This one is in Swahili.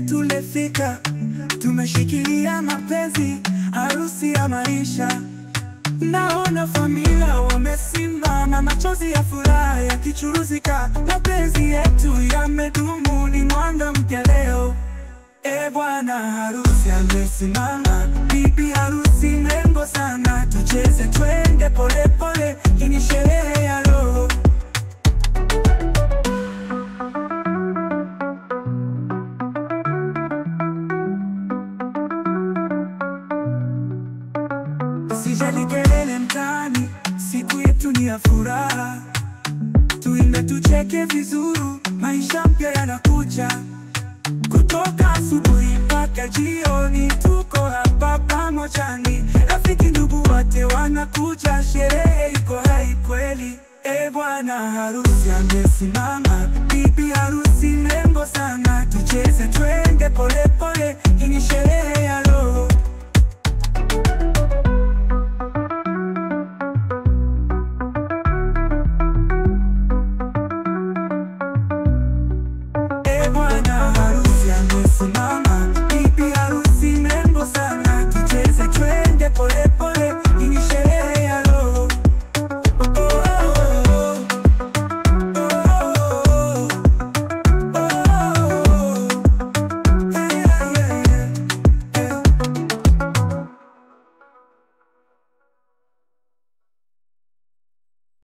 letu lefika, tumeshikilia mapenzi, harusi ya maisha. Naona familia wamesimama, machozi ya furaha yakichuruzika, mapenzi yetu yamedumu, ni mwanga mpya leo. E bwana harusi amesimama, bibi harusi mrembo sana, tucheze twende polepole, hii ni sherehe ya roho. Sijali kelele mtaani, siku yetu ni ya furaha, tuimbe tucheke vizuri, maisha mpya yanakuja. Kutoka asubuhi mpaka jioni, tuko hapa pamojani, rafiki ndugu wote wanakuja, sherehe iko hai kweli. E bwana harusi amesimama, bibi harusi mrembo sana, tucheze twende polepole, hii ni sherehe ya roho. E bwana harusi amesimama